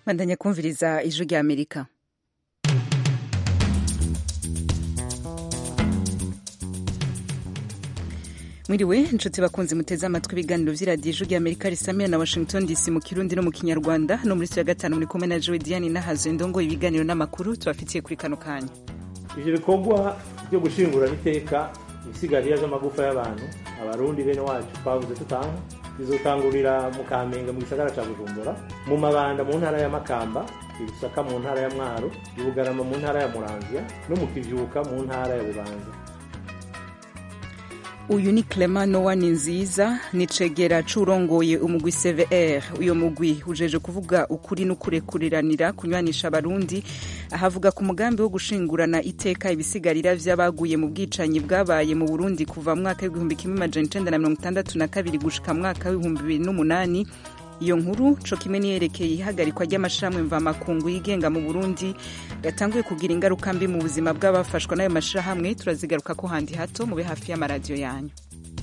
bandanya kumviriza ijwi rya amerika mwiriwe inshuti bakunze muteze amatwi ibiganiro vy'iradiyo ijwi rya amerika risamira na washington dc mu kirundi no mu kinyarwanda no muri ya gatanu muri kumwe na joe diane nahazo indongo ibiganiro n'amakuru tubafitiye kuri kano kanya ivyo bikorwa byo gushingurana iteka ibisigarira vy'amagufa y'abantu abarundi bene wacu twavuze tutanga bizotangurira mu kamenge mu gisagara ca bujumbura mu mabanda mu ntara ya makamba ibisaka mu ntara ya mwaro ibugarama mu ntara ya muramvya no mu kivyuka mu ntara ya bubanza uyu ni clement nowa ni nziza ni cegera c'urongoye umugwi cvr uyo mugwi ujeje kuvuga ukuri n'ukurekuriranira kunywanisha abarundi ahavuga ku mugambi wo gushingurana iteka ibisigarira vy'abaguye mu bwicanyi bwabaye mu burundi kuva mu mwaka w'igihumbi kimwe amajana icenda na mirongo itandatu na kabiri gushika mu mwaka w'ibihumbi bibiri n'umunani iyo nkuru co kimwe niyerekeye ihagarikwa ry'amashirahamwe mvamakungu yigenga mu burundi gatanguye kugira ingaruka mbi mu buzima bw'abafashwa n'ayo mashirahamwe turazigaruka ko handi hato mube hafi y'amaradiyo yanyu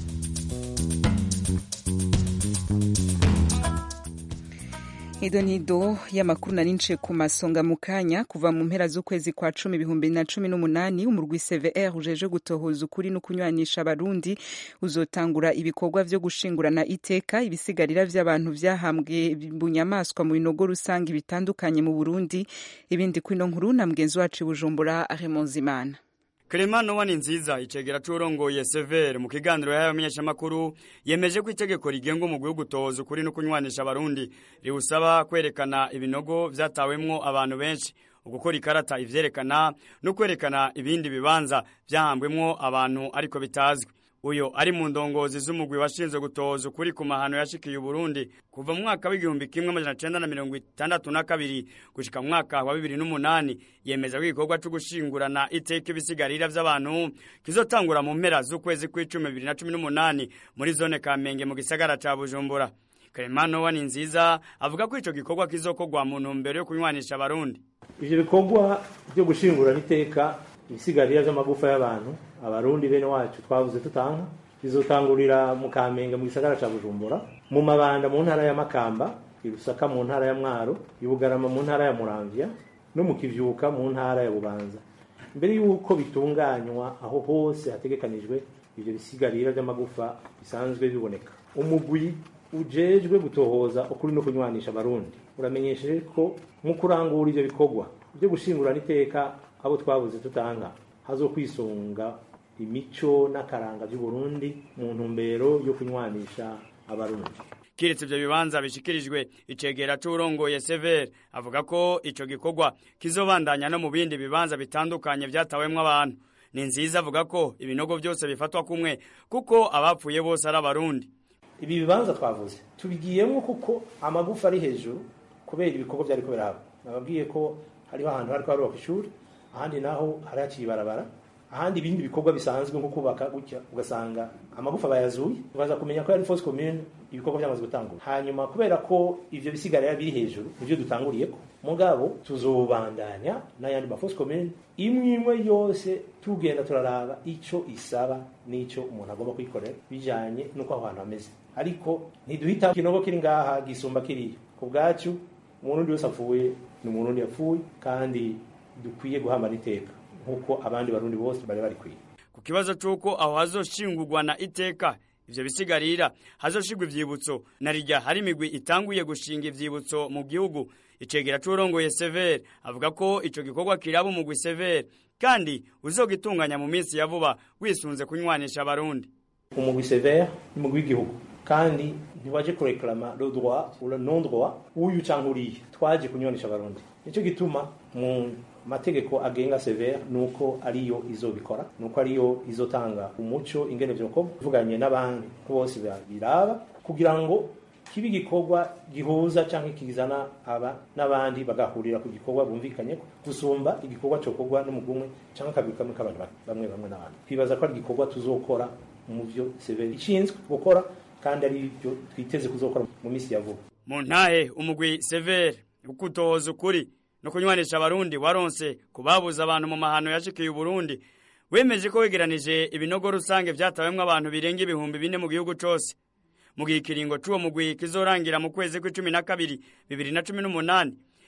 Ido nido y'amakuru nari nciye ku masonga mu kanya kuva mu mpera z'ukwezi kwa cumi ibihumbi na cumi n'umunani umurwi CVR ujeje gutohoza ukuri no kunywanisha abarundi uzotangura ibikorwa vyo gushingurana iteka ibisigarira vy'abantu vyahambwe bunyamaswa mu binogo rusange bitandukanye mu Burundi ibindi kwino nkuru na mgenzi wacu Bujumbura Raymond Zimana Clement Nowa ni nziza icegera c'urongoye Sever mu kiganiro yayo menyeshamakuru yemeje ko itegeko rigenga umugwi wo gutohoza ukuri no kunywanisha abarundi riwusaba kwerekana ibinogo vyatawemwo abantu benshi ugukora ikarata ivyerekana no kwerekana ibindi bibanza vyahambwemwo abantu ariko bitazwi uyo ari mu ndongozi z'umugwi washinzwe gutohoza ukuri ku mahano yashikiye Burundi kuva mu mwaka w'igihumbi kimwe amajana cenda na mirongo itandatu na kabiri gushika mu mwaka wa bibiri n'umunani yemeza ko igikorwa co gushingurana iteka ibisigarira vy'abantu kizotangura mu mpera z'ukwezi kw'icumi bibiri na cumi n'umunani muri zone Kamenge mu gisagara ca Bujumbura Clement Nowa ni nziza avuga ko ico gikorwa kizokorwa mu ntumbero yo kunywanisha abarundi ivyo bikorwa byo gushingurana iteka ibisigarira vy'amagufa y'abantu abarundi bene wacu twavuze tutanga bizotangurira mu kamenge mu gisagara ca bujumbura mu mabanda mu ntara ya makamba irusaka mu ntara ya mwaro ibugarama mu ntara ya muramvya no mu kivyuka mu ntara ya bubanza mbere y'uko bitunganywa aho hose hategekanijwe ivyo bisigarira vy'amagufa bisanzwe biboneka umugwi ujejwe gutohoza ukuri no kunywanisha abarundi uramenyesheje ko mu kurangura ivyo bikorwa byo gushingurana iteka abo twabuze tutanga hazokwisunga imico n'akaranga by'uburundi mu ntumbero yo kunywanisha abarundi kiretse ivyo bibanza bishikirijwe icegera c'urongoye Sever avuga ko ico gikorwa kizobandanya no mu bindi bibanza bitandukanye vyatawemwo abantu ni nziza avuga ko ibinogo vyose bifatwa kumwe kuko abapfuye bose ari abarundi ibi bibanza twavuze tubigiyemwo kuko amagufa ari hejuru kubera ibikorwa vyariko biraba nababwiye ko hariho ahantu hariko harubaka ishuri ahandi naho hari haciye ibarabara ahandi ibindi bikorwa bisanzwe nko kubaka gutya ugasanga amagufa bayazuye ukaza kumenya ko yari force commune ibikorwa byamaze gutangura hanyuma kubera ko ivyo bisigarira biri hejuru nivyo dutanguriyeko mugabo tuzobandanya n'ayandi ma force commune imwe imwe yose tugenda turaraba ico isaba n'ico umuntu agomba kwikorera bijanye n'uko aho hantu hameze ariko ntiduhita ikinogo kiri ngaha gisumba kiriya ku bwacu umurundi wese apfuye ni umurundi yapfuye kandi dukwiye guhambana iteka nk'uko abandi barundi bose bari bari kwiye ku kibazo c'uko aho hazoshingurwa na iteka ivyo bisigarira hazoshigwa ivyibutso na rirya hari imigwi itanguye gushinga ivyibutso mu gihugu icegera c'urongoye Sever avuga ko ico gikorwa kiraba umugwi Sever kandi uzogitunganya mu minsi ya vuba wisunze kunywanisha abarundi umugwi Sever ni umugwi w'igihugu kandi ntiwaje kureklama le droit ou le non droit uyu canke uriya twaje kunywanisha abarundi nico gituma mu mategeko agenga severe nuko ariyo izobikora nuko ariyo izotanga umuco ingene vyokorwa ivuganye n'abandi bose biraba kugira ngo kibi gikorwa gihuza canke kizana aba n'abandi bagahurira ku gikorwa bumvikanye gusumba igikorwa cokorwa n'umugumwe canke kabiri kamwe k'abantu bamwe bamwe n'abandi twibaza ko ari igikorwa tuzokora mu vyo severe ishinzwe gukora kandi ari byo twiteze kuzokora mu minsi ya vuba mu ntahe umugwi severe ukutohoza ukuri no kunywanisha abarundi waronse kubabuza abantu mu mahano yashikiye Burundi wemeje ko wegeranije ibinogo rusange vyatawemwo abantu birenga ibihumbi bine mu gihugu cose mu gihe ikiringo c'uwo mugwi kizorangira mu kwezi kw'icumi na kabiri bibiri na cumi n'umunani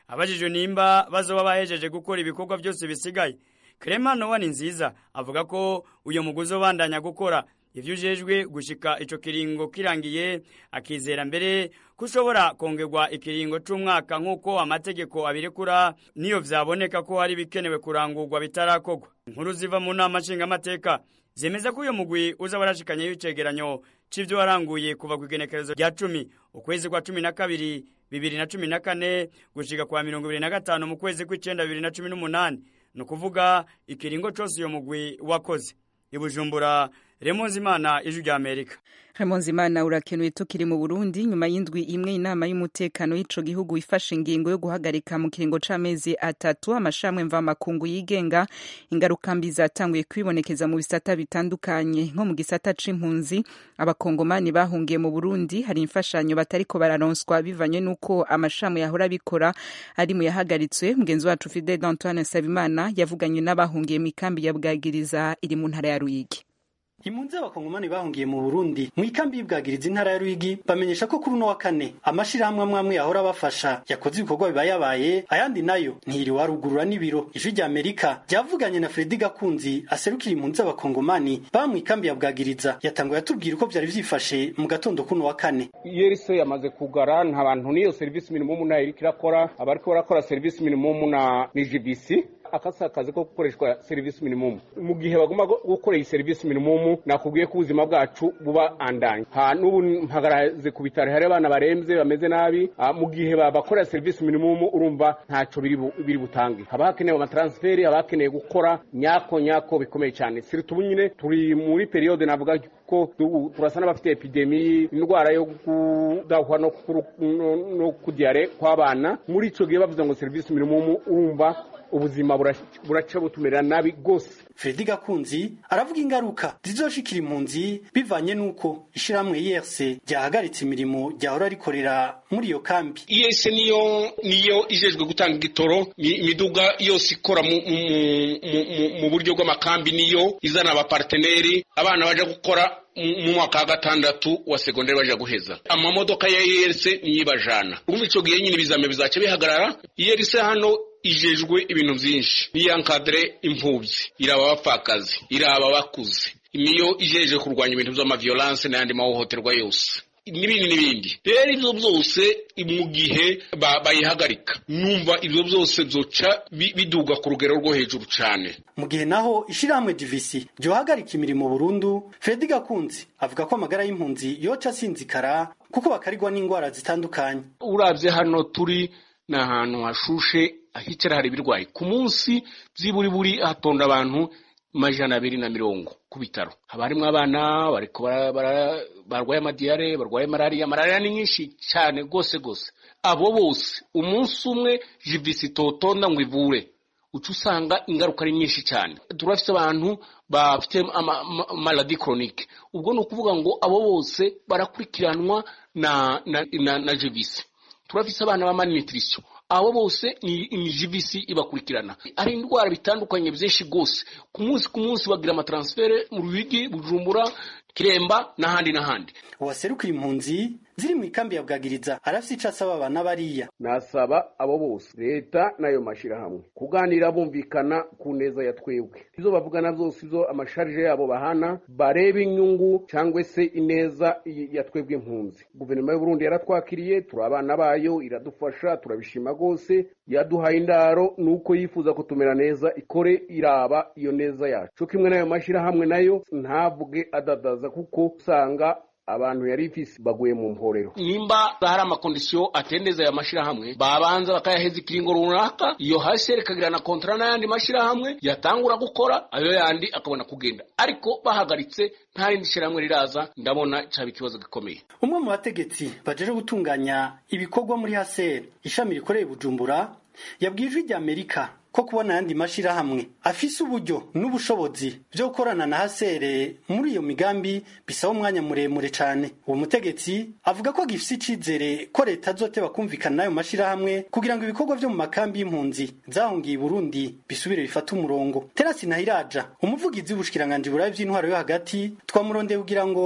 abajijwe nimba bazoba bahejeje gukora ibikorwa byose bisigaye Clement Nowa ni nziza avuga ko uyo mugwi uzobandanya gukora ivyo ujejwe gushika ico kiringo kirangiye akizera mbere ko ushobora kongerwa ikiringo c'umwaka nk'uko amategeko abirekura niyo vyaboneka ko hari bikenewe kurangurwa bitarakorwa inkuru ziva mu nama nshingamateka zemeza ko uyo mugwi uza warashikanyeyo icegeranyo c'ivyo waranguye kuva ku igenekerezo rya cumi ukwezi kwa cumi na kabiri bibiri na cumi na kane gushika kwa mirongo ibiri na gatanu mu kwezi kw'icenda bibiri na cumi n'umunani ni ukuvuga ikiringo cose uyo mugwi wakoze ibujumbura remonzimana ijwi rya amerika Imana urakenuye tukiri mu Burundi nyuma y'indwi imwe inama y'umutekano y'ico gihugu ifashe ingingo yo guhagarika mu kiringo c'amezi atatu amashamwe mvamakungu yigenga ingaruka mbi zatanguye kwibonekeza mu bisata bitandukanye nko mu gisata c'impunzi abakongomani bahungiye mu Burundi hari imfashanyo batariko bararonswa bivanye n'uko amashamwe yahora bikora ari mu yahagaritswe mugenzi wacu Fidel Antoine Sabimana yavuganye n'abahungiye mu ikambi ya Bwagiriza iri mu ntara ya Ruyigi impunzi z'abakongomani bahungiye mu burundi mu ikambi y'ibwagiriza intara ya rwigi bamenyesha ko kuri uno wa kane amashirahamwe amwe amwe yahora abafasha yakoze ibikorwa biba yabaye ayandi nayo ntiri warugurura n'ibiro ijwi rya amerika ryavuganye na fredi gakunzi aserukira impunzi z'abakongomani baba mu ikambi ya bwagiriza yatanguye atubwira uko vyari vyifashe mu gatondo kuno wa kane yerise yamaze kugara nta bantu n'iyo serivisi minimumu nayo iriko irakora abariko barakora serivisi minimumu na ni gbc akasa akazi ko gukoreshwa serivisi minimumu mu gihe bagomba gukora iyi serivisi minimumu nakubwiye ko ubuzima bwacu buba andanye ha n'ubu mpagaraze ku bitaro hari abana baremvye bameze nabi mu gihe babakorera serivisi minimumu urumva ntaco biri butange haba hakenewe amatransferi haba hakeneye gukora nyako nyako bikomeye cyane siri tubu nyine turi muri periode navuga ko turasa n'abafite epidemi indwara yo kudahwa no kudiyare kw'abana muri ico gihe bavuze ngo serivisi minimumu urumva ubuzima buraca butumerera nabi rwose fredi gakunzi aravuga ingaruka zizoshikira impunzi bivanye n'uko ishirahamwe yerse ryahagaritse imirimo ryahora rikorera muri iyo kambi iyese niyo niyo ijejwe gutanga igitoro imiduga yose ikora mu buryo bw'amakambi niyo izana abaparteneri abana baja gukora mu mwaka wa gatandatu wa segonderi baja guheza amamodoka ya yerse niyo ibajana urumva ico gihe nyine ibizame bizaca bihagarara yerse hano ijejwe ibintu vyinshi niyankadre impfuvyi iraba abapfakazi iraba abakuze niyo ijeje kurwanya ibintu vy'amaviolence n'ayandi mahohoterwa yose n'ibindi n'ibindi rero ivyo byose mu gihe bayihagarika numva ivyo byose vyoca biduga ku rugero rwo hejuru cane mu gihe naho ishirahamwe divisi ryohagarika imirimo burundu fredi gakunzi avuga ko amagara y'impunzi yoca asinzikara kuko bakarigwa n'ingwara zitandukanye uravye hano turi ni ahantu hashushe hicara hari ibirwayi ku munsi byiburi buri hatonda abantu majana abiri na mirongo ku bitaro haba harimo abana bariko barwaye amadiyare barwaye malariya malariya ni nyinshi cyane rwose rwose abo bose umunsi umwe jivisi totonda ngo ivure uca usanga ingaruka ari nyinshi cyane turafite abantu bafite maladi koronike ubwo ni ukuvuga ngo abo bose barakurikiranwa na na na, na jivisi turafise abana ba malnutrition abo bose ni, ni jivisi ibakurikirana hari indwara bitandukanye byinshi rwose ku munsi ku munsi bagira amatransfere mu ruyigi bujumbura kiremba n'ahandi n'ahandi uwaserukira impunzi ziri mu ikambi ya bwagiriza arafise ico asaba abana bariya nasaba abo bose leta n'ayo mashirahamwe kuganira bumvikana ku neza ya twebwe izo bavugana byose izo amasharije yabo bahana barebe inyungu cyangwa se ineza ya twebwe impunzi guverinoma y'u Burundi yaratwakiriye turi abana bayo iradufasha turabishima rwose yaduhaye indaro nuko yifuza kutumera neza ikore iraba iyo neza yacu cyo kimwe n'ayo mashirahamwe nayo ntavuge adadaza kuko usanga abantu yari ifisi baguye mu mporero nimba hari amakondisiyo atendeza aya mashirahamwe babanza bakayaheza ikiringo runaka iyo hasi rikagira na kontara n'ayandi mashirahamwe yatangura gukora ayo yandi akabona kugenda ariko bahagaritse nta rindi shirahamwe riraza ndabona caba ikibazo gikomeye umwe mu bategetsi bajeje gutunganya ibikorwa muri haseri ishami rikoreye bujumbura yabwiye ijwi rya amerika ko kubona ayandi mashirahamwe afise uburyo n'ubushobozi byo gukorana na hasere muri iyo migambi bisaba umwanya muremure cane uwo mutegetsi avuga ko gifise icizere ko leta azoteba kumvikana n'ayo mashirahamwe kugira ngo ibikorwa vyo mu makambi y'impunzi zahungiye i burundi bisubire bifate umurongo terasi ntahiraja umuvugizi w'ubushikiranganji burayi vy'intwaro yo hagati twamurondeye kugira ngo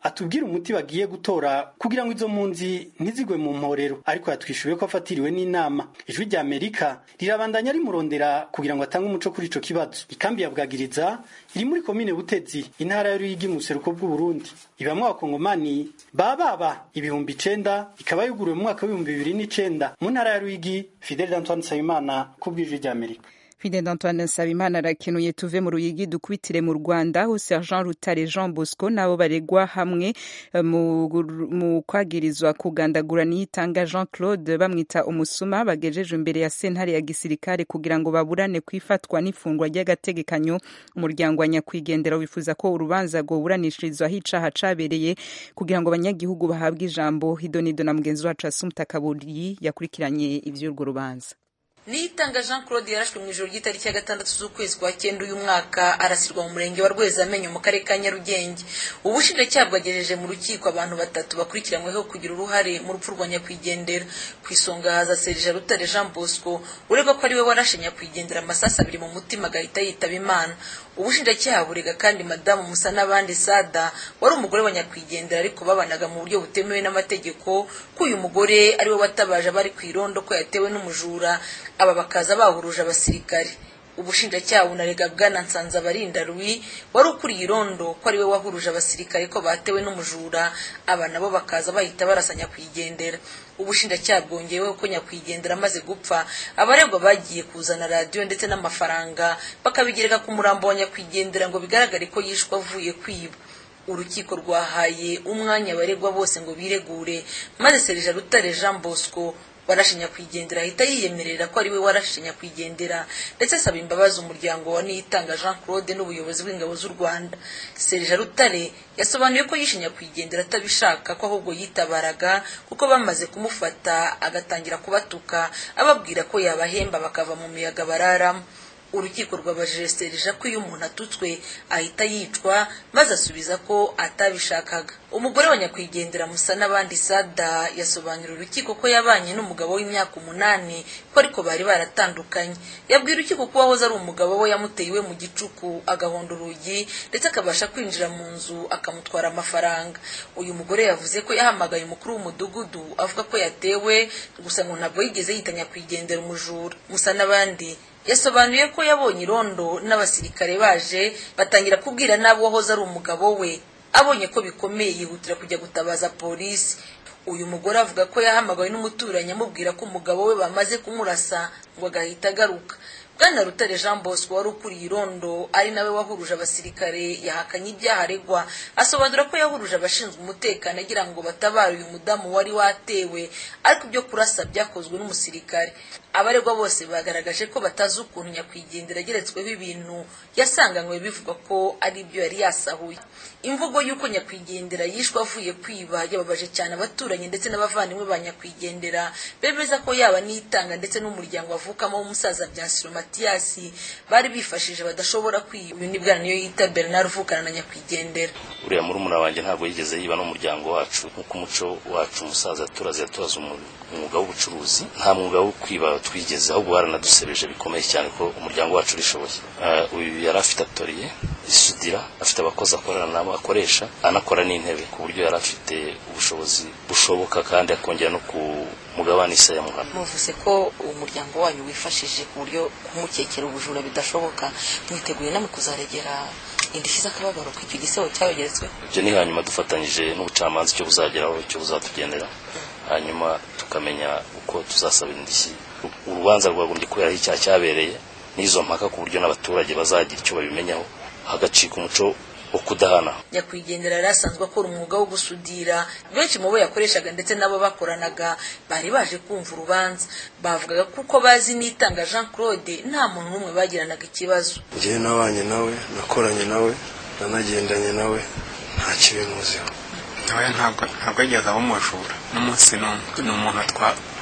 atubwira umuti bagiye gutora kugira ngo izo mpunzi ntizigwe mu mporero ariko yatwishuye ko afatiriwe n'inama ijwi rya amerika rirabandanya rimurondera kugira ngo atange umuco kuri ico kibazo ikambi ya bwagiriza iri muri komine butezi intara ya ruyigi mu buseruko bw'uburundi ibamwe abakongomani bababa ibihumbi icenda ikaba yuguruwe mu mwaka w'ibihumbi bibiri n'icenda mu ntara ya ruyigi fidel antoine nsabimana ku bw'ijwi rya amerika Fidel Antoine Nsabimana arakenuye tuve mu ruyigi dukubitire mu Rwanda aho Sergent Rutare Jean Bosco nabo baregwa hamwe mu, mu kwagirizwa kugandagura niyitanga Jean Claude bamwita umusuma bagejejwe imbere ya sentare ya gisirikare kugira ngo baburane kwifatwa n'ifungwa ry'agategekanyo umuryango wa nyakwigendera wifuza ko urubanza rwoburanishirizwa aho icaha cabereye kugira ngo abanyagihugu bahabwe ijambo hidonido na mugenzi wacu Asumta Kaburi yakurikiranye ivy'urwo rubanza niyitanga jean claude yarashwe mu ijoro ry'itariki ya gatandatu z'ukwezi kwa cyenda uyu mwaka arasirwa mu murenge wa rwezamenyo mu karere ka nyarugenge ubushinjacyaha bwagejeje mu rukiko abantu batatu bakurikiranyweho kugira uruhare mu rupfu rwa nyakwigendera ku isonga haza serija rutare jean bosco uregwa ko ari we warashe nyakwigendera amasasu abiri mu mutima agahita yitaba imana ubushinjacyaha burega kandi madamu musa n'abandi sada wari umugore wa nyakwigendera ariko babanaga mu buryo butemewe n'amategeko ko uyu mugore ari we watabaje abari ku irondo ko yatewe n'umujura aba bakaza bahuruje abasirikare ubushinjacyaha bunarega bwana nsanzabarinda rwi wari ukuriye irondo ko ari we wahuruje abasirikare ko batewe n'umujura aba nabo bakaza bahita barasa nyakwigendera ubushinjacyaha bwongeyeho ko nyakwigendera amaze gupfa abaregwa bagiye kuzana radiyo ndetse n'amafaranga bakabigereka ku murambo wa nyakwigendera ngo bigaragare ko yishwe avuye kwiba urukiko rwahaye umwanya abaregwa bose ngo biregure maze serija rutare jean bosco warashe nyakwigendera ahita yiyemerera ko ari we warashe nyakwigendera ndetse asaba imbabazi umuryango wa niyitanga jean claude n'ubuyobozi bw'ingabo z'u rwanda serija rutare yasobanuye ko yishe nyakwigendera atabishaka ko ahubwo yitabaraga kuko bamaze kumufata agatangira kubatuka ababwira ko yabahemba bakava mu miyaga bararamo urukiko rwabajije serija ko iyo umuntu atutswe ahita yicwa maze asubiza ko atabishakaga umugore wa nyakwigendera musa n'abandi sada yasobanurira urukiko ko yabanye n'umugabo w'imyaka umunani ko ariko bari baratandukanye yabwira urukiko ko uwahoze ari umugabo we yamuteye iwe mu gicuku agahonda urugi ndetse akabasha kwinjira mu nzu akamutwara amafaranga uyu mugore yavuze ko yahamagaye umukuru w'umudugudu avuga ko yatewe gusa ngo ntabwo yigeze yita nyakwigendera umujura musa n'abandi yasobanuye ko yabonye irondo n'abasirikare baje batangira kubwira n'abo wahoze ari umugabo we abonye ko bikomeye yihutira kujya gutabaza polisi uyu mugore avuga ko yahamagawe n'umuturanyi amubwira ko umugabo we bamaze kumurasa ngo agahita agaruka bwana rutare jean bosco wari ukuriye irondo ari nawe wahuruje abasirikare yahakanye ibyaha aregwa asobanura ko yahuruje abashinzwe umutekano agira ngo batabare uyu mudamu wari watewe ariko ibyo kurasa byakozwe n'umusirikare abaregwa bose bagaragaje ko batazi ukuntu nyakwigendera ageretsweho ibintu yasanganywe bivugwa ko ari ibyo yari yasahuye imvugo y'uko nyakwigendera yishwe avuye kwiba yababaje cyane abaturanyi ndetse n'abavandimwe ba nyakwigendera bemeza ko yaba nitanga ndetse n'umuryango avukamo w'umusaza byasiro matiyasi bari bifashije badashobora kwiba uyu ni bwana niyo yita bernard uvukana na nyakwigendera uriya murumuna wanjye ntabwo yigeze yiba n'umuryango wacu nk'uko umuco wacu umusaza yaturaze yaturaze umwuga w'ubucuruzi nta mwuga wo kwiba twigeze ahubwo baranadusebeje bikomeye cyane ko umuryango wacu urishoboye uyu yari afite atoriye isudira afite abakozi akorana nabo akoresha anakora n'intebe ku buryo yari afite ubushobozi bushoboka kandi akongera no ku mugabane isa ya muhana muvuze ko umuryango wanyu wifashije ku buryo kumukekera ubujura bidashoboka mwiteguye namwe kuzaregera indishyi z'akababaro ko icyo gisebo cyabegeretswe ibyo ni hanyuma dufatanyije n'ubucamanza icyo buzageraho icyo buzatugendera hanyuma tukamenya uko tuzasaba indishyi urubanza rwagombye kubera aho icyaha cyabereye n'izo mpaka ku buryo n'abaturage bazagira icyo babimenyaho hagacika umuco wo kudahana nyakwigendera yari asanzwe akora umwuga wo gusudira benshi mu bo yakoreshaga ndetse n'abo bakoranaga bari baje kumva urubanza bavugaga kuko bazi n'itanga jean claude nta muntu n'umwe bagiranaga ikibazo njyewe nabanye nawe nakoranye nawe nanagendanye nawe nta kibimuziho nawe ntabwo ntabwo yigeze aba umujura n'umunsi n'umwe ni umuntu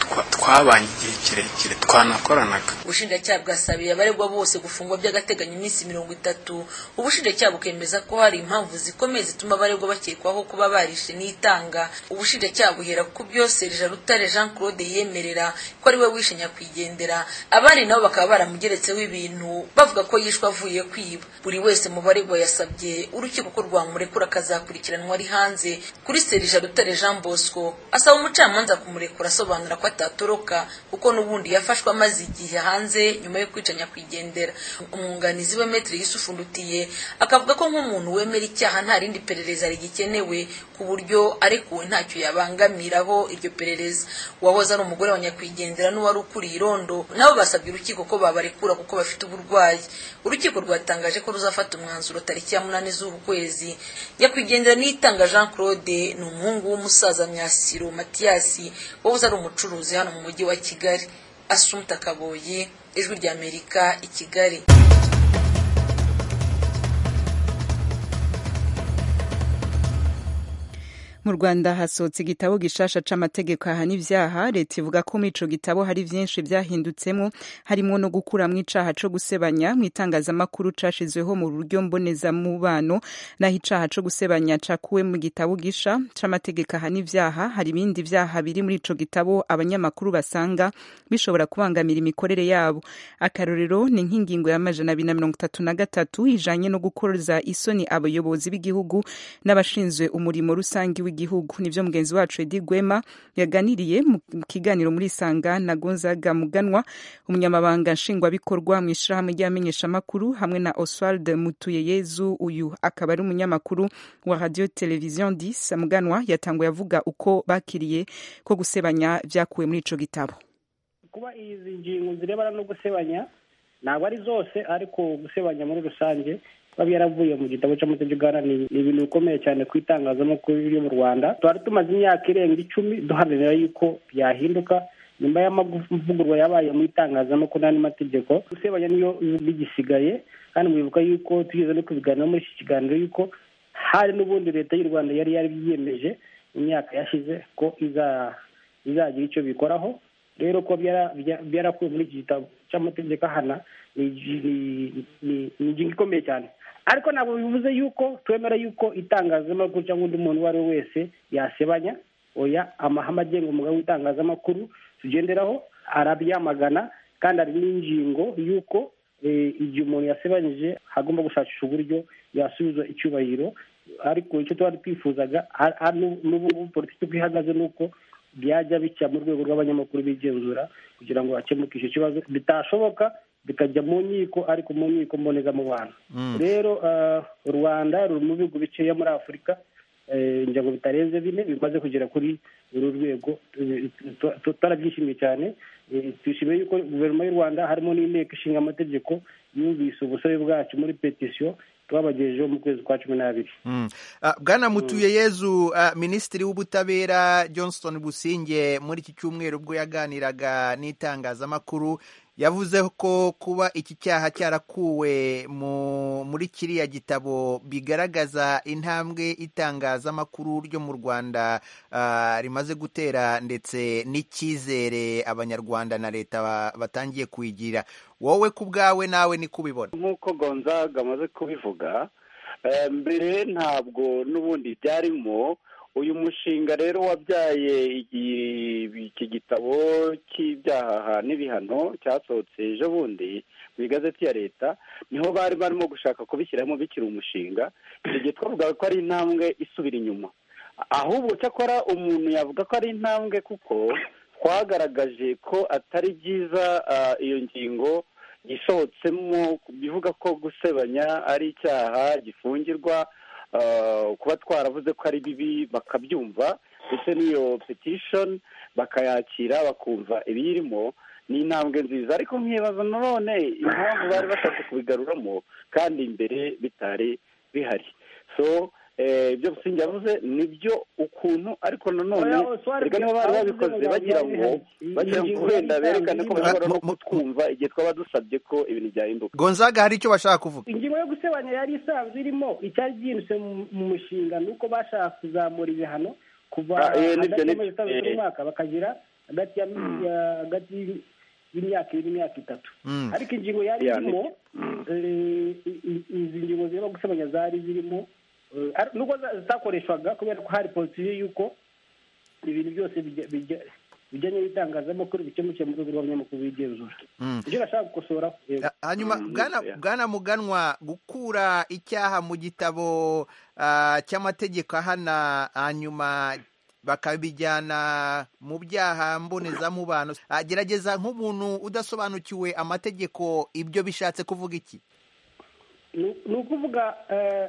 twabanye igihe kirekire twanakoranaga ubushinjacyaha bwasabiye abaregwa bose gufungwa by'agateganyo iminsi mirongo itatu ubushinjacyaha bukemeza ko hari impamvu zikomeye zituma abaregwa bakekwaho kuba barishe n'itanga ubushinjacyaha buhera ku byo serija rutare jean claude yemerera ko ari we wishe nyakwigendera abandi nabo bakaba baramugeretseho ibintu bavuga ko yishwe avuye kwiba buri wese mu baregwa yasabye urukiko ko rwamurekura akazakurikiranwa ari hanze kuri serija rutare jean bosco asaba umucamanza kumurekura asobanura ko atatoroka kuko n'ubundi yafashwe amaze igihe hanze nyuma yo kwica nyakwigendera umwunganizi we metre yusufu ndutiye akavuga ko nk'umuntu wemera icyaha nta rindi perereza rigikenewe ku buryo arekuwe ntacyo yabangamiraho iryo perereza uwahoze ari umugore wa nyakwigendera n'uwari ukuriye irondo nabo basabye urukiko ko babarekura kuko bafite uburwayi urukiko rwatangaje ko ruzafata umwanzuro tariki ya munani z'uku kwezi nyakwigendera niyitanga jean claude ni umuhungu w'umusaza myasiro matiyasi wahoze ari umucuruzi hano mu mujyi wa kigali asumta kaboyi ijwi ry'amerika i kigali mu rwanda hasohotse igitabo gishasha c'amategeko ahana ivyaha leta ivuga ko muri ico gitabo hari vyinshi vyahindutsemo harimwo no gukuramwo icaha co gusebanya mu itangazamakuru cashizweho mu buryo mbonezamubano naho icaha co gusebanya cakuwe mu gitabo gisha c'amategeko ahana ivyaha hari ibindi vyaha biri muri ico gitabo abanyamakuru basanga bishobora kubangamira imikorere yabo akarorero ni nk'ingingo y'amajana abiri na mirongo itatu na gatatu ijanye no gukoza isoni abayobozi b'igihugu n'abashinzwe umurimo rusange w'igihugu nivyo mugenzi wacu Edi Gwema yaganiriye mu kiganiro muri Sanga na Gonzaga Muganwa umunyamabanga nshingwabikorwa mu ishirahamwe ry'abamenyeshamakuru hamwe na Oswald Mutuyeyezu uyu akaba ari umunyamakuru wa radio television 10 Muganwa yatanguye avuga uko bakiriye ko gusebanya vyakuwe muri ico gitabo kuba izi ngingo zirebana no gusebanya ntabwo ari zose ariko gusebanya muri rusange biba byaravuye mu gitabo cy'amategeko ni ibintu bikomeye cyane ku itangazamakuru ryo mu rwanda twari tumaze imyaka irenga icumi duharanira yuko byahinduka nyuma y'amavugurwa yabaye mu itangazamakuru n'andi mategeko gusebanya niyo bigisigaye kandi mwibuka yuko tugeze no kubiganiraho muri iki kiganiro yuko hari n'ubundi leta y'u rwanda yari yariyemeje mu myaka yashize ko izagira icyo bikoraho rero ko byarakuwe muri iki gitabo cy'amategeko ahana ni ingingo ikomeye cyane ariko ntabwo bivuze yuko twemera yuko itangazamakuru cyangwa undi muntu uwo ari we wese yasebanya oya amahame agenga umugabo w'itangazamakuru tugenderaho arabyamagana kandi hari n'ingingo y'uko igihe umuntu yasebanyije hagomba gushakisha uburyo yasubiza icyubahiro ariko icyo tuba twifuzaga n'ubu politiki uko ihagaze ni uko byajya bica mu rwego rw'abanyamakuru bigenzura kugira ngo hakemuke icyo kibazo bitashoboka bikajya mu nkiko ariko mu nkiko mbonezamubano rero u rwanda ruri mu bihugu bikeya muri afurika ngira ngo bitarenze bine bimaze kugera kuri uru rwego turabyishimiye cyane twishimiye yuko guverinoma y'u rwanda harimo n'inteko ishinga amategeko yumvise ubusabe bwacu muri petisiyo twabagejejeho mu kwezi kwa cumi n'abiri bwana mutuye yezu minisitiri w'ubutabera johnston businge muri iki cyumweru ubwo yaganiraga n'itangazamakuru yavuze ko kuba iki cyaha cyarakuwe muri kiriya gitabo bigaragaza intambwe itangazamakuru ryo mu rwanda rimaze gutera ndetse n'icyizere abanyarwanda na leta batangiye kuyigira wowe ku bwawe nawe ni kubibona nk'uko gonzaga amaze kubivuga mbere ntabwo n'ubundi byarimo uyu mushinga rero wabyaye iki gitabo cy'ibyaha n'ibihano cyasohotse ejo bundi mu igazeti ya leta niho bari barimo gushaka kubishyiramo bikiri umushinga icyo gihe twavugaga ko ari intambwe isubira inyuma ahubwo cyakora umuntu yavuga ko ari intambwe kuko twagaragaje ko atari byiza iyo ngingo isohotsemo bivuga ko gusebanya ari icyaha gifungirwa kuba twaravuze ko ari bibi bakabyumva ndetse n'iyo petishoni bakayakira bakumva ibiyirimo ni intambwe nziza ariko nkibaza nanone impamvu bari bashatse kubigaruramo kandi imbere bitari bihari so ibyo busingi yavuze nibyo ukuntu ariko nanone reka niba bari babikoze bagira ngo bagira ngo wenda berekane ko bashobora no kutwumva igihe twaba dusabye ko ibintu byahinduka gonzaga hari icyo bashaka kuvuga ingingo yo gusebanya yari isanzwe irimo icyari byinjise mu mushinga ni uko bashaka kuzamura ibihano kuva hagati y'amezi atandatu n'umwaka bakagira hagati ya ya- hagati y'imyaka ibiri n'imyaka itatu Mm. ariko ingingo yari Yani. irimo eh, i- i- izi ngingo zirimo gusebanya zari zirimo eh, ar- nubwo za- zitakoreshwaga kubera ko hari politiki y'uko ibintu byose bijya- bijya- bijyanye n'itangazamakuru bikemukiye mu rwego rw'abanyamakuru bigenzura Mm. ibyo nashaka gukosora yego. hanyuma bwana bwana muganwa gukura icyaha mu gitabo ah, cy'amategeko ahana hanyuma bakabijyana mu byaha mbonezamubano Ah, gerageza nk'umuntu udasobanukiwe amategeko ibyo bishatse kuvuga iki ni ni ukuvuga eh,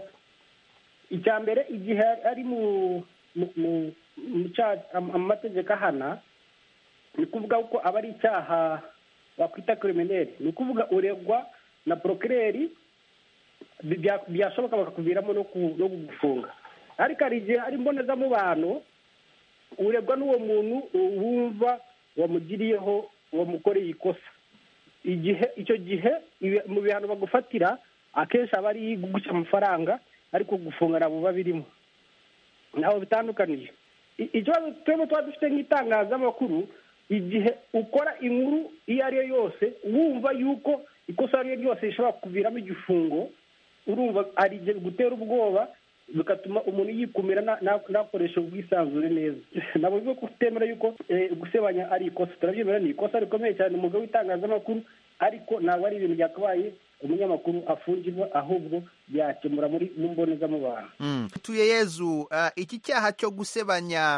icya mbere igihe ari mu mu mu- mu cya- am- amategeko ahana ni ukuvuga ko aba ari icyaha wakwita krimineri ni ukuvuga uregwa na porokireri bi- bya- byashoboka bakakuviramo no ku- no kugufunga ariko hari igihe ari mbonezamubano uregwa n'uwo muntu wumva wamugiriyeho wamukoreye ikosa igihe icyo gihe ibi- mu bihano bagufatira akenshi aba ari guca amafaranga ariko gufunga ntabwo biba birimo ntaho bitandukaniye I- ikibazo twebwe tuba dufite nk'itangazamakuru igihe ukora inkuru iyo ari yo yose wumva yuko ikosa ari ryo ryose rishobora kuviramo igifungo urumva hari igihe bigutera ubwoba bigatuma umuntu yikumira na- na- nakoresha ubwisanzure neza ntabwo bivuga ko utemera yuko eh, gusebanya ari ikosa turabyemera ni ikosa rikomeye cyane umwuga w'itangazamakuru ariko ntabwo ari ibintu byakabaye umunyamakuru afungirwa ahubwo byakemura muri mu mbonezamubano Mm. tuye yezu ah, iki cyaha cyo gusebanya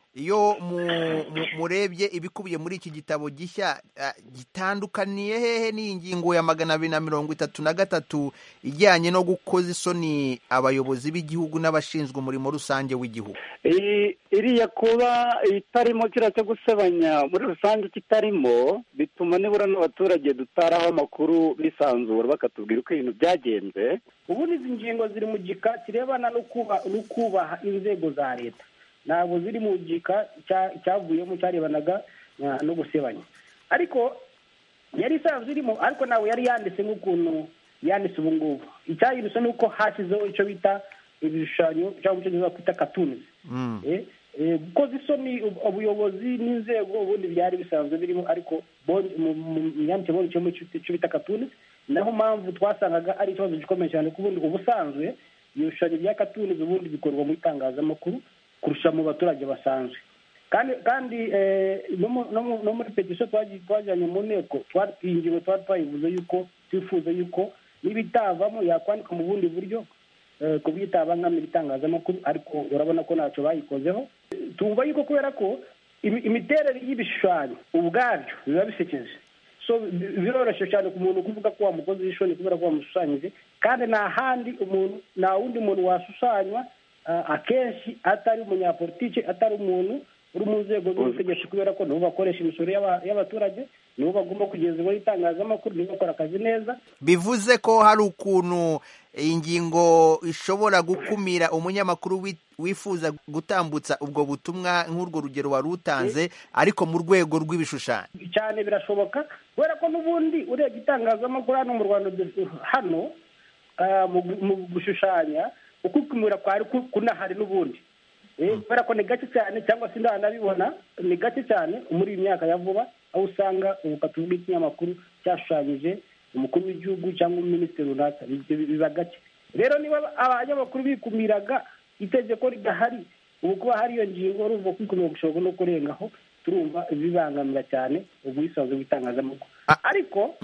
iyo mu- mu- murebye ibikubiye muri iki gitabo gishya ah, gitandukaniye hehe n'iyi ngingo ya magana abiri na mirongo itatu na gatatu ijyanye no gukoza isoni abayobozi b'igihugu n'abashinzwe umurimo rusange w'igihugu iyi iriya kuba itarimo kiriya cyo gusebanya muri rusange kitarimo bituma nibura n'abaturage dutaraho amakuru bisanzura bakatubwira uko ibintu byagenze ubundi izi ngingo ziri mu gika kirebana no kuba- no kubaha inzego za leta ntabwo ziri mu gika cya- cyavuyemo cyarebanaga na- no gusebanya ariko yari isanzwe irimo ariko ntabwo yari yanditse nk'ukuntu yanditse ubu ngubu icyayiruse ni uko hashyizeho icyo bita ibishushanyo cyangwa icyo bakwita katunizi Eh, eh, gukoza isoni ub- ubuyobozi n'inzego ubundi byari bisanzwe birimo ariko bon- mu mu- mu myandikire bonetsemo icyo bita katuni naho mpamvu twasangaga ari ikibazo gikomeye cyane ko ubundi ubusanzwe ibishushanyo bya katuni ubundi bikorwa mu itangazamakuru kurusha mu baturage basanzwe kandi kandi eh, no mu- no mu- no muri petisiyo twagiye- twajyanye mu nteko twari iyi ngingo twari twayivuze yuko twifuza yuko n'ibitavamo yakwandika mu bundi buryo eh, ku buryo itabangamira itangazamakuru ariko urabona ko ntacyo bayikozeho tumva yuko kubera ko imi- imiterere y'ibishushanyo ubwabyo biba bisekeje so bi- biroroshye cyane ku muntu kuvuga ko wamukoze ishoni kubera ko wamushushanyije kandi nta handi umuntu nta wundi muntu washushanywa ah, akenshi atari umunyapolitiki atari umuntu uri mu nzego z'ubutegetsi kubera ko nibo bakoresha imisoro y'aba- y'abaturage nibo bagomba kugezwaho itangazamakuru nibo bakora akazi neza bivuze ko hari ukuntu iyi ngingo ishobora gukumira umunyamakuru wi- wifuza gutambutsa ubwo butumwa nk'urwo rugero wari utanze ariko mu rwego rw'ibishushanyo cyane birashoboka kubera ko n'ubundi urebye itangazamakuru hano mu rwanda du- hano ah, mu gu- mu gushushanya ukukumira kwari ku- kunahari n'ubundi Eh, kubera ko ni gake cyane cyangwa se ndanabibona ni gake cyane muri iyi myaka ya vuba aho usanga ubu tuvuga ikinyamakuru cyashushanyije umukuru w'igihugu cyangwa minisitiri runaka Ibyo biba gake rero niba abanyamakuru bikumiraga itegeko ridahari ubu kuba hari iyo ngingo urumva kwikumira gushobora no kurengaho turumva bibangamira cyane ubwisanzure bw'itangazamakuru ariko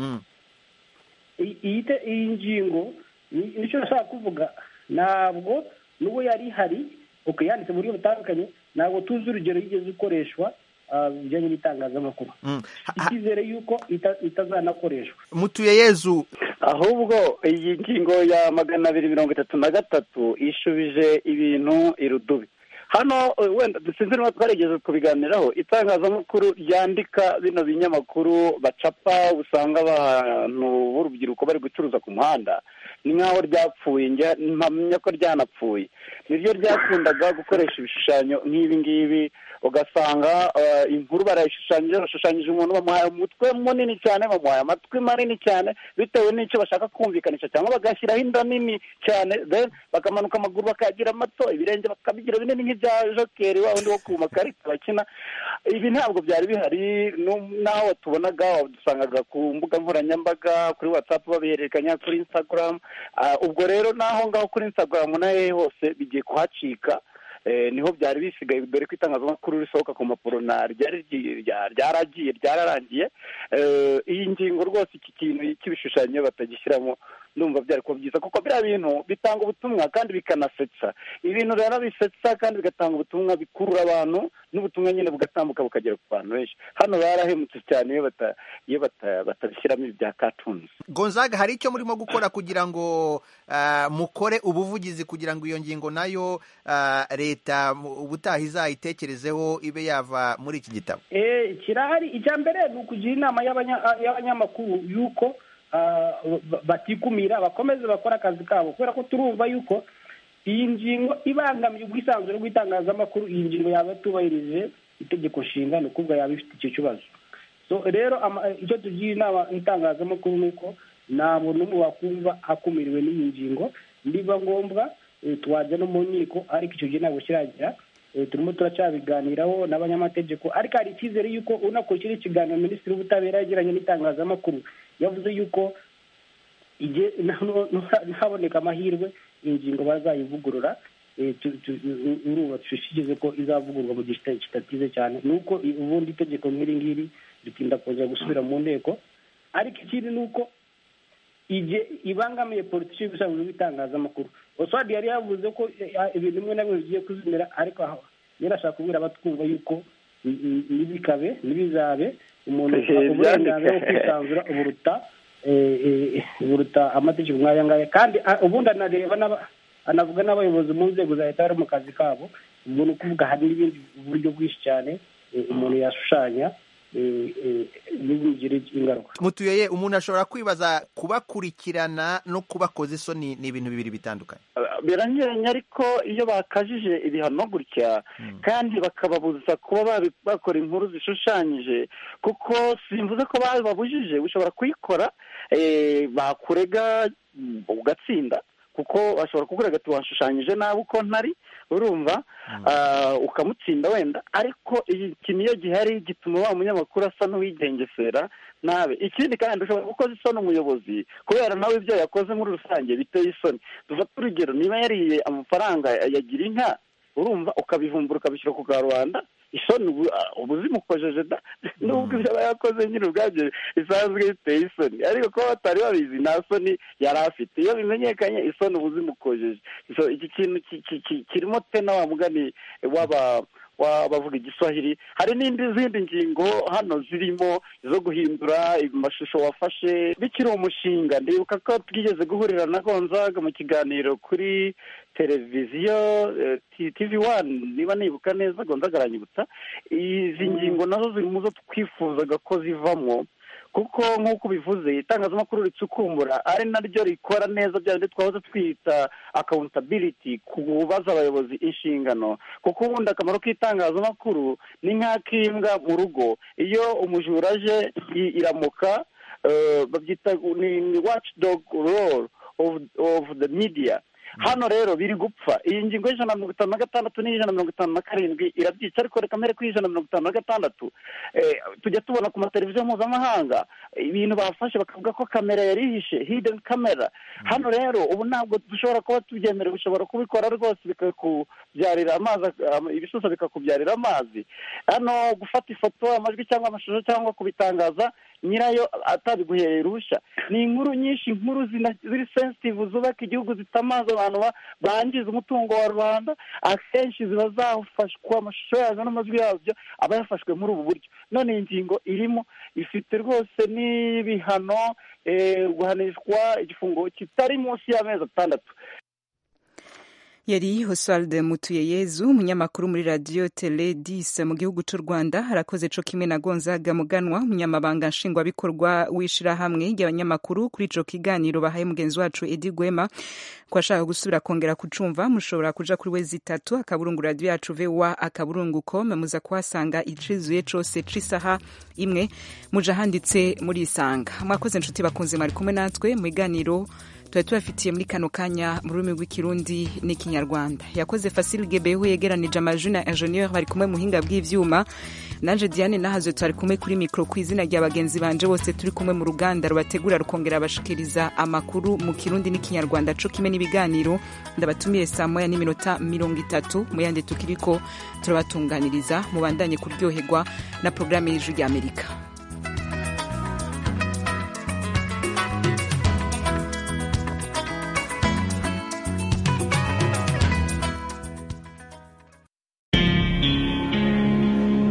iyi- iyi te- iyi ngingo ni- nicyo nashaka kuvuga ntabwo n'ubu yari ihari uko yanditse mu buryo butandukanye ntabwo tuzi urugero yigeze ikoreshwa ah, bijyanye n'itangazamakuru icyizere y'uko ita- itazanakoreshwa mutuye yezu ahubwo iyi ngingo ya magana abiri mirongo itatu na gatatu ishubije ibintu irudubi hano eh, wenda sinzi niba twarigeze kubiganiraho itangazamakuru ryandika bino binyamakuru bacapa usanga abantu b'urubyiruko bari gucuruza ku muhanda ni nk'aho ryapfuye mpamya ko ryanapfuye niryo ryakundaga gukoresha ibishushanyo nk'ibi ngibi ugasanga inkuru barayishushanyije bashushanyije umuntu bamuhaye umutwe munini cyane bamuhaye amatwi manini cyane bitewe n'icyo bashaka kumvikanisha cyangwa bagashyiraho inda nini cyane bakamanuka amaguru bakayagira mato ibirenge bakabigira binini nk'ibya jokeri wa wundi wo ku makarita bakina ibi ntabwo byari bihari n'aho tubonaga dusangaga ku mbuga nkoranyambaga kuri watsapu babihererekanya kuri instagram ubwo rero n'aho ngaho kuri instagram nayo hose bigiye kuhacika niho byari bisigaye dore ko itangazamakuru risohoka ku mpapuro ryaragiye ryararangiye iyi ngingo rwose iki kintu cy'ibishushanyo batagishyiramo ndumva byari kuba byiza kuko biriya bintu bitanga ubutumwa kandi bikanasetsa ibintu rero bisetsa kandi bigatanga ubutumwa bikurura abantu n'ubutumwa nyine bugatambuka bukagera ku bantu benshi hano barahemutse cyane iyo batabishyiramo ibi bya katunzi gonzaga hari icyo murimo gukora kugira ngo mukore ubuvugizi kugira ngo iyo ngingo nayo leta ubutaha izayitekerezeho ibe yava muri iki gitabo kirahari icya mbere ni ukugira inama y'abanyamakuru y'uko batikumira bakomeze bakora akazi kabo kubera ko turumva yuko iyi ngingo ibangamiye ubwisanzure bw'itangazamakuru iyi ngingo yaba yatubahirije itegeko nshinga ni ukuvuga yaba ifite icyo kibazo rero icyo tugira inama itangazamakuru ni uko ntabwo n'umwe wakumva akumiriwe n'iyi ngingo niba ngombwa twajya no mu nkiko ariko icyo gihe ntabwo kiragira turimo turacyabiganiraho n'abanyamategeko ariko hari icyizere y'uko unakurikira ikiganiro minisitiri w'ubutabera yagiranye n'itangazamakuru yavuze y'uko ntaboneka amahirwe ingingo bazayivugurura urumva dushishikarize ko izavugurwa mu gihe kitatize cyane ni uko ubundi itegeko nk'iri ngiri ritinda kongera gusubira mu nteko ariko ikindi ni uko igihe ibangamiye politiki y'ubusanzwe bw'itangazamakuru oswadi yari yavuze ko ibintu bimwe na bimwe bigiye kuzimira ariko aho rero ashaka kubwira abatwumva yuko ntibikabe ntibizabe umuntu uburenganzira bwo kwisanzura uburuta buruta amategeko nk'aya ngaya kandi ubundi anareba anavuga n'abayobozi mu nzego za leta bari mu kazi kabo ubwo ni ukuvuga hari n'ibindi buryo bwinshi cyane umuntu yashushanya ntibigire ingaruka mutuyeye umuntu ashobora kwibaza kubakurikirana no kubakoza isoni ni ibintu bibiri bitandukanye biranyuranye ariko iyo bakajije ibihano gutya kandi bakababuza kuba bakora inkuru zishushanyije kuko simvuze ko bababujije ushobora kuyikora bakurega ugatsinda kuko bashobora kukurega ati washushanyije nabi uko ntari urumva ukamutsinda wenda ariko iki niyo gihari gituma wa munyamakuru asa n'uwigengesera nabe ikindi kandi ushobora gukoza isoni umuyobozi kubera nawe ibyo yakoze muri rusange biteye isoni dufate urugero niba yariye amafaranga yagira inka urumva ukabivumbura ukabishyira ku karubanda isoni ubu zimukojeje da nubwo ibyo aba yakoze nyine ubwabyo bisanzwe biteye isoni ariko kuba batari babizi nta soni yari afite iyo bimenyekanye isoni ubu zimukojeje iki kintu kirimo tena wa mugani w'aba bavuga igiswahili hari n'indi zindi ngingo hano zirimo zo guhindura amashusho wafashe bikiri umushinga ndibuka ko twigeze guhurira na gonzaga mu kiganiro kuri televiziyo tivi wani niba nibuka neza gonzaga aranyibutsa izi ngingo nazo ziri mu zo twifuzaga ko zivamo kuko nk'uko ubivuze itangazamakuru ricukumbura ari naryo rikora neza bya bindi twahoze twita akawuntabiriti kubaza abayobozi inshingano kuko ubundi akamaro k'itangazamakuru ni nk'ak'imbwa mu rugo iyo umujura aje iramuka babyita ni waci dogu roro ofu de midiya hano rero biri gupfa iyi ngingo y'ijana na mirongo itanu na gatandatu n'ijana na mirongo itanu na karindwi irabyica ariko reka mbere kuri ijana na mirongo itanu na gatandatu tujya tubona ku mateleviziyo mpuzamahanga ibintu bafashe bakavuga ko kamera yari ihishe hidden camera hano rero ubu ntabwo dushobora kuba tubyemerewe ushobora kubikora rwose bikakubyarira amazi ibisusa bikakubyarira amazi hano gufata ifoto amajwi cyangwa amashusho cyangwa kubitangaza nyirayo atabiguhereye uruhushya ni inkuru nyinshi inkuru ziri sensitive zubaka igihugu zitamaza abantu bangiza umutungo wa rubanda akenshi ziba zafashwa amashusho yazo n'amajwi yabyo aba yafashwe muri ubu buryo none iyi ngingo irimo ifite rwose n'ibihano guhanishwa igifungo kitari munsi y'amezi atandatu yari Oswald Mutuyeyezu umunyamakuru muri radio Tele 10 mu gihugu cy'u Rwanda harakoze co kimwe na Gonzaga Muganwa umunyamabanga nshingwabikorwa w'ishirahamwe ry'abanyamakuru kuri ico kiganiro bahaye mugenzi wacu Edi Gwema ko ashaka gusubira kongera kucumva mushobora kuja kuri wezi itatu akaburungu radio yacu VOA akaburungu com muza kuhasanga icizuye cose c'isaha imwe muja handitse muri isanga mwakoze inshuti bakunze mwari kumwe natwe mu biganiro tuba tubafitiye muri kano kanya mu rurimi rw'ikirundi n'ikinyarwanda yakoze Fasil Gebehu yegeranije amajwi na ingenieur bari kumwe muhinga bw'ivyuma nanje Diane nahazo twari kumwe kuri mikro ku izina rya bagenzi banje bose turi kumwe mu ruganda rubategura rukongera abashikiriza amakuru mu kirundi n'ikinyarwanda co kimwe n'ibiganiro ndabatumiye saa moya n'iminota mirongo itatu mu yandi tukiriko turabatunganiriza mubandanye kuryoherwa na programme y'ijwi ry'Amerika